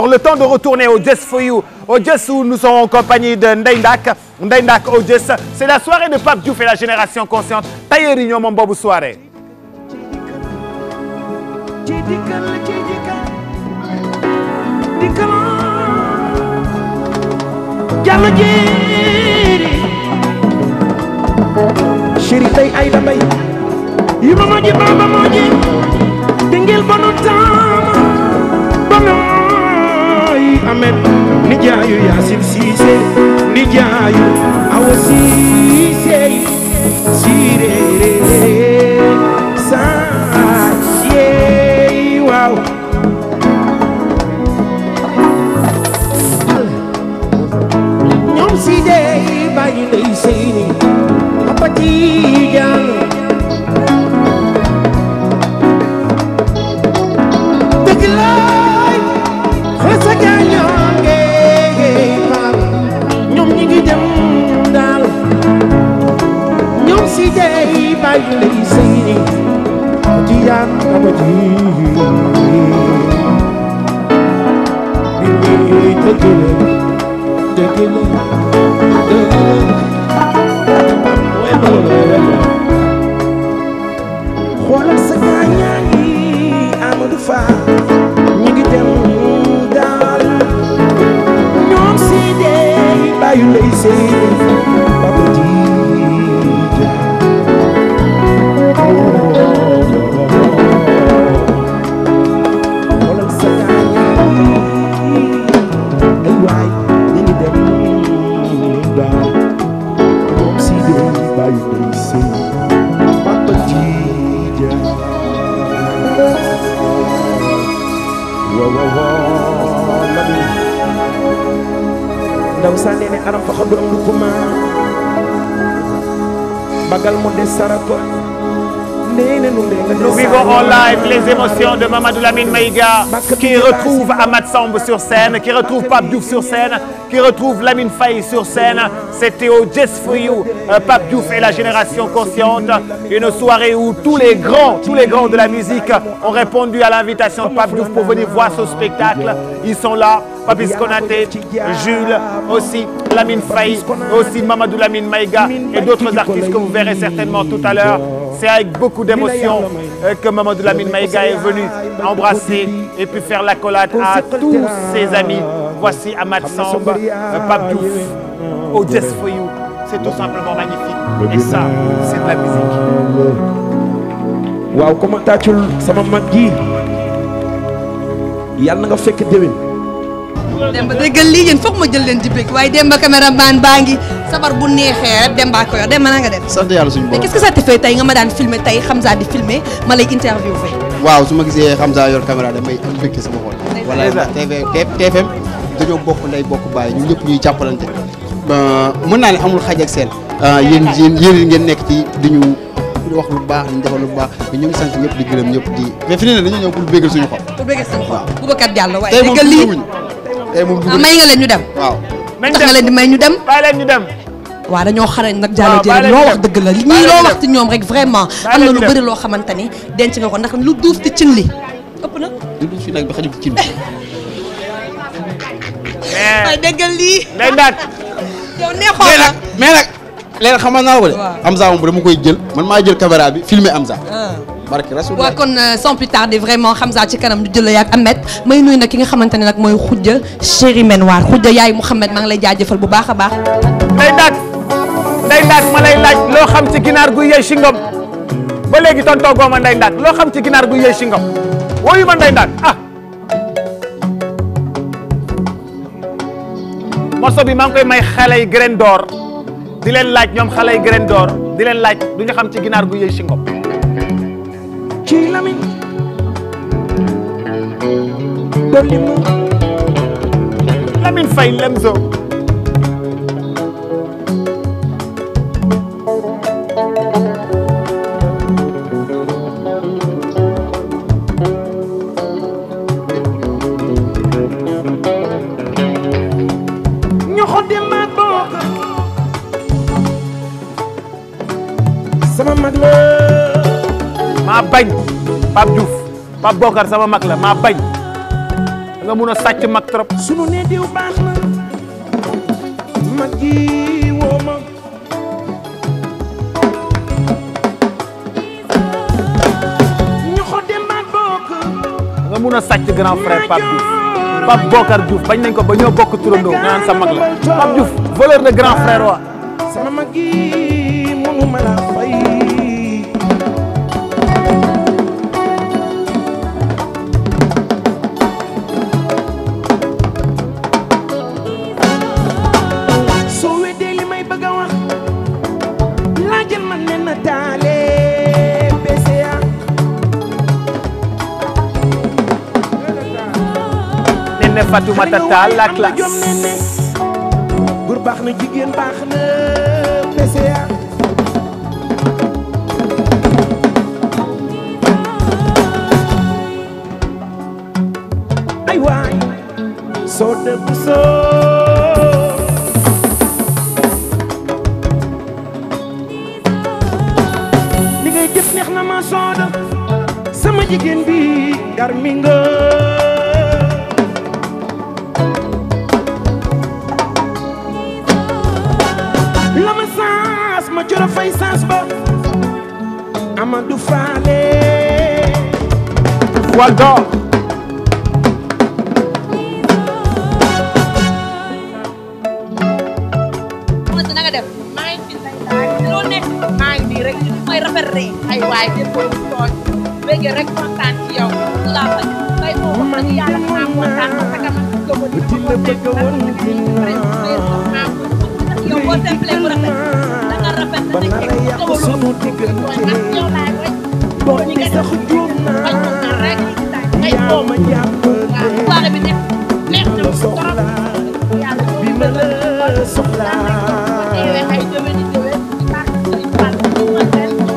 Le temps de retourner au Just for You, au Just où nous sommes en compagnie de Ndeye Ndack Ndeye Ndack au Just c'est la soirée de Pape Diouf et la génération consciente tailleur yi ñoo moom boobu soirée. ci dikkal ci dikkal dikkal jàll jéeri chéri tey ay da mbay yu ma moji bamba moji dingil bonu taama bonoy amet nijaayu yaasin siise nijaayu awa siise sireere saa yeey waaw ñoom si dee bàyyi lay seyni papa Tijaan dëgg laay xasa gaañoo ngeey paap ñoom ñi ngi dem daal ñoom si dee bàyyi lay seyni Tijaan papa Tijaan dëgg la dëgg la dëgg la xoolal sa gaañaa ngi Amadou Fall ñu ngi dem daal ñoom si dee bàyyi lay seen Papa Tijaan xoolal sa gaañaa ngi ay waay ñu ngi dem daal ñoom si dee bàyyi lay seen Papa Tijaan wa wa wa nabi ndaw sa nene aram fa xadu am lu kuma bagal mo des sarako nene nu nde nga des Nous vivons en live les émotions de Mamadou Lamine Maïga qui retrouve Amath Samb sur scène, qui retrouve Pape Diouf sur scène, qui retrouve Lamine Faye sur scène. C'était au Just for You, euh, Pape Diouf et la génération consciente. Une soirée où tous les grands, tous les grands de la musique ont répondu à l'invitation de Pape Diouf pour venir voir ce spectacle. Ils sont là. Papis Konaté, Jules, aussi Lamine Faye, aussi Mamadou Lamine Maïga et d'autres artistes que vous verrez certainement tout à l'heure. C'est avec beaucoup d'émotion euh, que Mamadou Lamine Maïga est venu embrasser et puis faire l'accolade à tous ses amis. Voici Amath Samb, euh, Pape Diouf, au Just for You. C'est tout simplement magnifique. Et ça, c'est de la musique. waaw comment tàccul sama mag ji yàlla na nga fekk déwén Demba déggal lii yéen foog ma jël leen di bëgg waaye Demba caméraman baa ngi sabar bu neexee rek Demba ko yor Demba na nga def. sant yàlla suñu mais borom qu'est-ce que ça te fait tey nga ma daan filmer tey Hamza di filmer ma lay interviewé. waaw su ma gisee Hamza yor caméra damay am mbégte sama xol wala TV TFM dañoo bokk ndey bokk bàyyi ñun ñëpp ñuy jàppalante mën naa ne amul xaj ak seen yéen yéen yéen ngeen nekk ci di ñu di wax lu baax di ñu defal lu baax mais ñu ngi sant ñëpp di gërëm ñëpp di mais fi ne dañoo ñëw pour bégal suñu xol pour bëgg sama xol Boubacar Diallo waaye tey moom déggal lii dugguñu tey moom ah dugguñu may nga leen ñu dem. waaw nañ tax nga leen di may ñu dem. bàyyi leen ñu dem. waaw dañoo xarañ nag Diallo waaw, bàyyi jërëjëf leen loo ñu wax dem. dëgg la Bàyyi ñii leen loo ñu wax ci ñoom rek vraiment Bàyyi am leen na ñu lu dem. bëri loo xamante ni denc nga ko ndax lu duuf ci cin li ëpp na. du du fi nag bi xajul ci cin bi mais waaye déggal lii Ndeye Ndack yow neexoon mais na. nag mais nag leen xamal naa la ko de Waaw. Hamza moom dama koy jël man maa jël caméra bi filmer Hamza Ah. barke rasul waaw kon euh, sans plus tarder vraiment Hamza ci kanam du jël yaak Ahmed may nuyu nag ki nga xamante ne nag mooy Khoudia chéri Menwar Khoudia yaay Mouhamed maa ngi lay jaajëfal bu baax a baax. Ndeye Ndack Ndeye Ndack ma lay laaj loo xam ci ginaar guy yëy si ngom ba léegi tontoo gooma Ndeye Ndack loo xam ci ginaar guy yëy si ngom wooyu ma Ndeye Ndack ah morceau bi maa ngi koy may xale yi graine d'or di leen laaj ñoom xale yi graine d'or di leen laaj du ñu xam ci ginaar guy yëy si ngom ci lamin dolli mu Lamine Faye Lemzo ñu xoddi maag bokk sama mag la maa bañ Pape Diouf Pape Bokar sama mag la maa bañ nga mun a sàcc mag trop sunu ne diw baax na mag ji woo ma ñu xo dem baat bokk nga mun a sàcc grand frère Pape Diouf Pape Bokar Diouf bañ nañ ko ba ñoo bokk turandoo nga naan sa mag la Pape Diouf voleur de grand frère wa sama mag ji mënu ma la fay soo weddee li may bëgg a wax laajal ma ne na taale BCA ne ne Fatoumata Tall la classe góor baax na jigéen baax na BCA ay waay soo dëgg soo li ngay def neex na ma sooda sama jigéen bi garmi nga la ma saas ma coro fay saas ba Amadou Fale voile d'or soxna si na nga def maa ngi fi say daal ci loo nekk maa ngi nii rek li may rafet rek ay waay dépp lu tooñ bëgg rek kontaan ci yow laa bañ bay moo wax dëgg yàlla maa kontaan parce que man ko ko ci la bëgg woon yow boo temple bu rafet da nga rafet ba nar a yàq sunu diggante yow laay way boo ni sax juum bañ ko naa rek ay yaa doom ma waaw jàppale soirée bi neex neex bi na ma la soxla yàlla bi ma la soxla teewee ay déwén i déwén ci barke Sëriñ Fall kontaan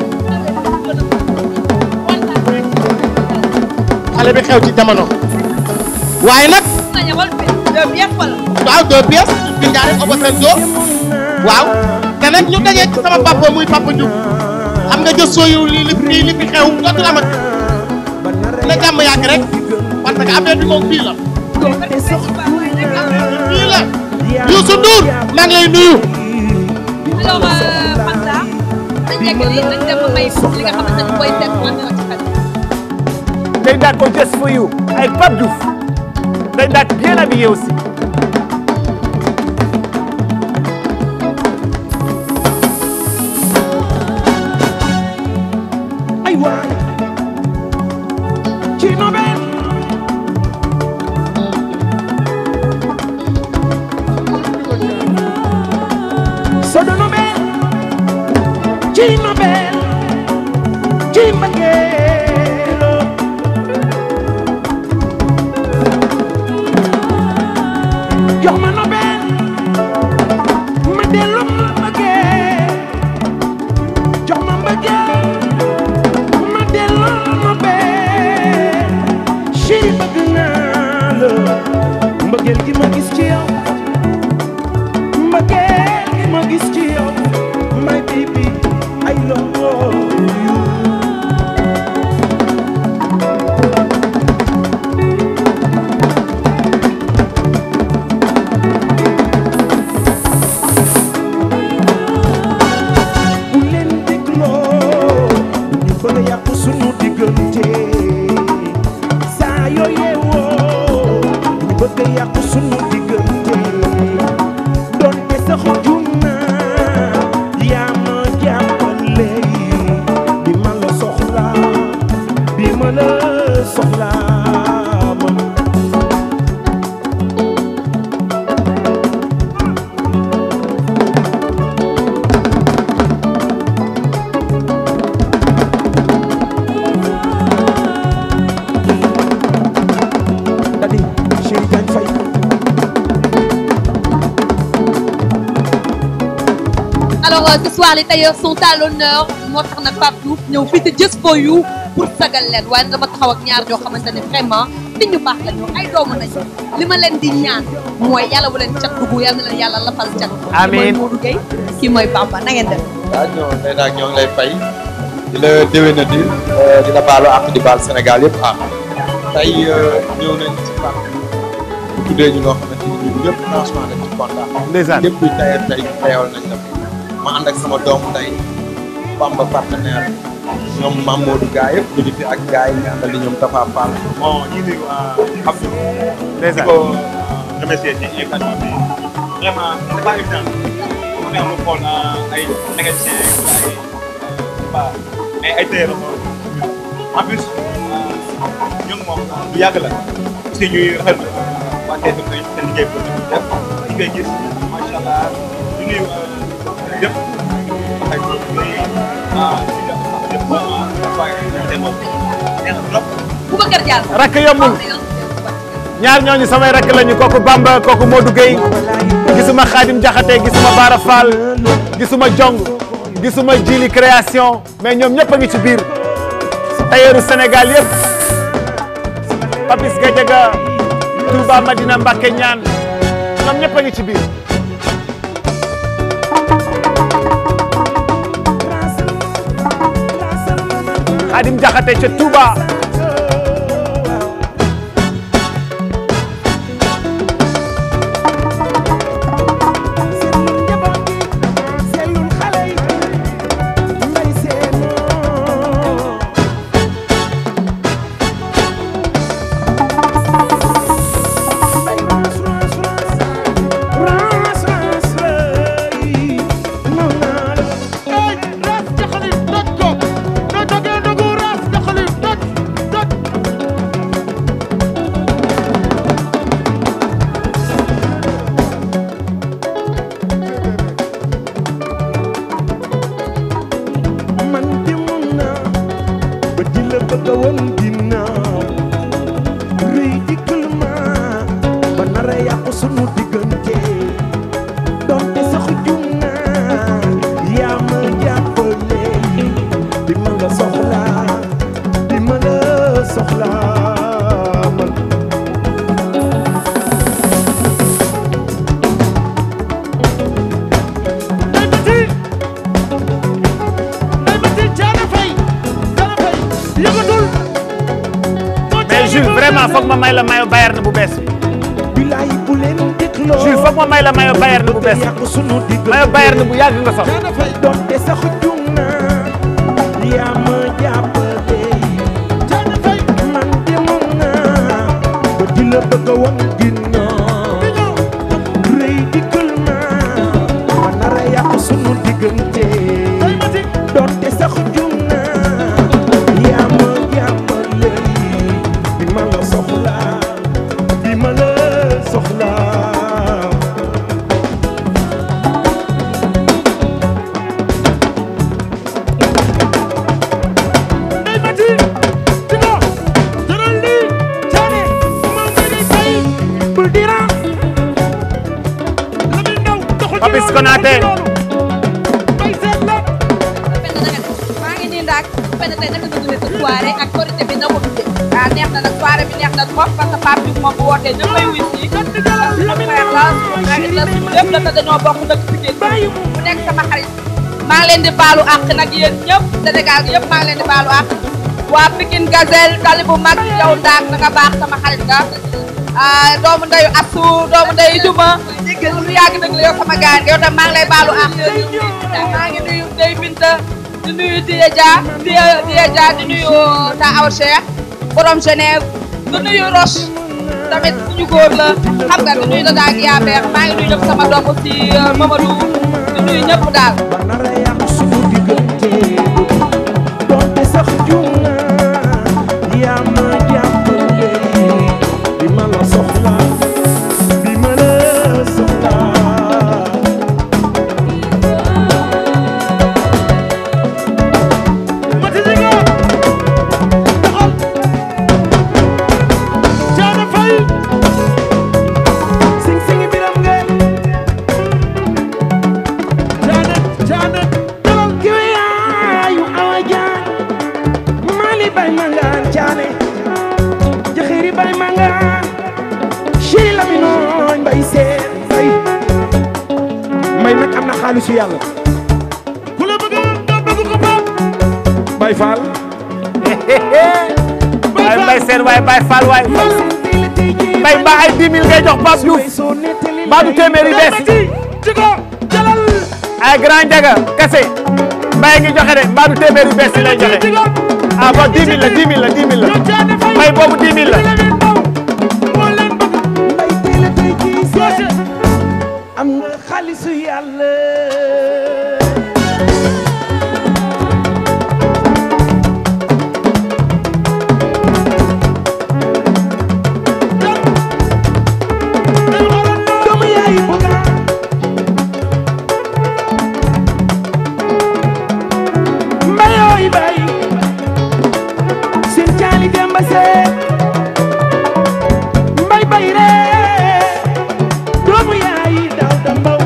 rek xale bi xew ci jamono waaye nag na ñawal bi dem yëpp la waaw deux pièces bi ñaare obo seen joo waaw te nag ñu dajee ci sama papa muy papa Diouf xam nga jës sooyu li li fi li fi xew dootul amati na jàmm yàgg rek parce que affaire bi moom fii la fii la Youssou Ndour maa ngi lay nuyu alors Fanta dañ nekk nii dañ dem ba may li nga xamante ne mooy seet moo ñëw ci xel They that go just for you avec Pape Diouf They that bien habillé aussi ay waay ci nobel sodo nobel ci nobel ci mbëggeelo jox ma nobel ma dellu ma mbëggeel jox ma mbëggeel ma delloo ma bee chéri bëgg naa la mbëggeel gi ma gis ci yow mbëggeel gi ma gis ci yow my baby I love you bu leen dégloo ñu bëgg a yàqu sunu diggante saa yoo yeewoo ñu bëgg a yàqu sunu diggante doonte sax juum naa yaa ma jàppale bi ma la soxla bi ma la soxla man Dadi Chéri Diagne Faye alors euh, ce soir les tailleurs sont à l'honneur moo tax nag Pape Diouf ñëw fii te Just for You pour sagal leen waaye dama taxaw ak ñaar ñoo xamante ne vraiment nit ñu baax la ñu ay doomu nañu li ma leen di ñaan mooy yàlla bu leen cat dugg yàlla na leen yàlla lafal cat Amiin. kii mooy Modou Gueye kii mooy Bamba na ngeen def waaw ñoo nee naa ñoo ngi lay fay di la déwénati di la baalu ak di baal Sénégal yëpp ah tey ñëw nañ ci parc tuddee ñu loo xamante ni ñun ñëpp franchement dañ ci kontaan. Ndeysaan. lépp luy tayal tey tayal nañ la ma ànd ak sama doomu ndey Bamba partenaire ñoom Mamadou gaa yëpp ñu ngi fi ak gaa yi nga àndal di ñoom Tafa Fall. bon ñu ngi Abdou. di ndeysaan ko remercier ci invitation bi vraiment c'est pas évident mu ne amul xool ay mécanicien ay pas mais ay tailleur en plus ñun moom lu yàgg la parce que ñuy rafetlu waa TFM seen liggéey bi ñu def ñu koy gis macha allah ñu nuyu yëpp ay ñuy ah yëpp vraiment waaye dañu moom neex na trop. Boubacar Diallo. rakk yombul ñaar ñooñu samay rakk lañu kooku Bamba kooku Modou Gueye gisuma Khadim Diakhaté gisuma Bara Fall gisuma Jong gisuma Jili création mais ñoom ñëpp a ngi ci biir tailleuru Sénégal yëpp Papis Gadiaga Touba Madina Mbacké ñaan ñoom ñëpp a ngi ci biir Khadim Diakhaté ca Touba man demoon naa ba di la bëgg a woon ginnaaw rëy dikkal ma ba nar a yàqu sunu diggante donte sax jum naa yaa ma jàppale bi ma la soxlaa bi ma la soxlaa man mais Jules vraiment foog ma may la mayo Bayern bu bees bi bilaay bu leen dégloo Jules foog ma may la mayo Bayern bu bees bi yàqu sunu diggante mayo Bayern bu yàgg nga sol donte sax jum naa yaa ma jàppale man demoon naa ba di la bëgg a wan ginnaaw rëy dikkal ma ma nar a yàq sunu diggante donte sax jum naa yaa ma jàppale bi ma la soxlaa bi ma la soxlaa Papis Konaté maa ngi nii ndax benn tey naka nga dundee sa soirée ak korité bi na ko dundee. ah neex na nag soirée bi neex na trop parce que Pape Diouf moom bu wootee ñëpp ay wuy si. suñu frère la suñu xarit la suñu lépp la te dañoo bokk dëkk Pikine mu nekk sama xarit. maa ngi leen di baalu àq nag yéen ñëpp Sénégal gi yëpp maa ngi leen di baalu àq. waa Pikine Gazelle tali bu mag yow ndaak da nga baax sama xarit nga. ah doomu ndeyu Assou doomu ndeyu Juma. lu yàgg dëgg la yow sama gaan yow tam maa ngi lay baalu àq. maa ngi nuyu Ndeye Binta di nuyu Diya Dia Diya Diya Dia di nuyu Ta Aw Cheikh borom Genève di nuyu Roche tamit suñu góor la xam nga di nuyu Dada ak Yabeer maa ngi nuyu ñëpp sama doom aussi Mamadou di nuyu ñëpp daal. ba nar a yàq sunu diggante donte sax jum naa yaa ma jàppale bi ma la soxla bi ma la soxla sing sing biram ngay Janet Janet dalal kiwe yaayu awa jaan mali bay mangaan caane jaxiri bay mangaan chéri laminooñ bay seen bay may nag am na xaalisu yàlla ku la bëgg nga bëgg ko pap bay faal waaye Mbaye Sène waaye Baye Fall waaye Fall mbay mbaa ay 10 000 ngay jox Pape Diouf mbaa du téeméeri bees ay grand jaga kese mbay ngi joxe de mbaa du téeméeri bees yi lay joxe ah bon 10 000 la 10 000 la 10 000 la mbay boobu 10 000 la am nga xaalisu yàlla doomu yaay buga mbayooy bay seen caali demba see mbay bay ree doomu yaay daw da mbaw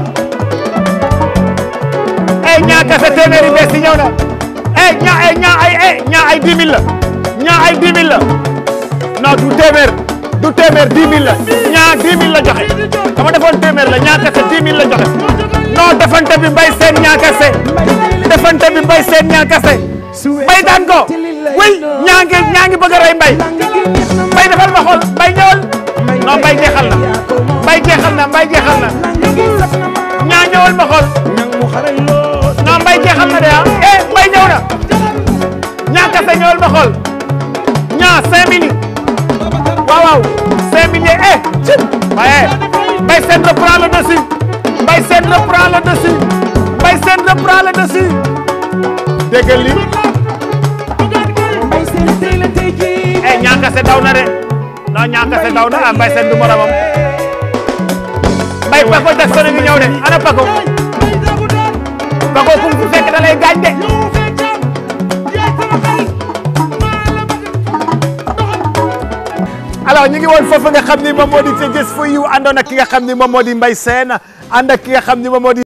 eh ñaa kese téeméeri bees yi ñëw na eh ñaa eh ñaa ay eh ñaa ay 10 000 la ñaa ay 10 000 la non du téeméer du téeméer 10 000 la ñaa 10 000 la joxe dama defoon téeméer la ñaa kese 10 000 la joxe non defante bi mbay seen ñaa kese defante bi mbay seen ñaa kese mbay daan ko oui ñaa ngi ñaa ngi bëgg a rey mbay mbay defal ma xool mbay ñëwal non mbay jeexal na mbay jeexal na mbay jeexal na ñaa ñëwal ma xool non mbay jeexal na de ah eh mbay ñëw na ñaa kese ñëwal ma xool ñaa 5000 yi waaw waaw 5000 yi eh ci waaye mbay seen reprend le dessus mbay seen reprend le dessus mbay seen reprend le dessus déggal li mbay seen tey la tey jii eh ñaa kese daw na de non ñaa kese daw na ah mbay seen du moromam mbay Paco Jackson ngi ñëw de ana Paco Paco kum fu fekk da lay gaañ de alors ñu ngi woon foofu nga xam ni moom moo di ca Just for You àndoon ak ki nga xam ni moom moo di Mbaye Sène ànd ak ki nga xam ni moom moo di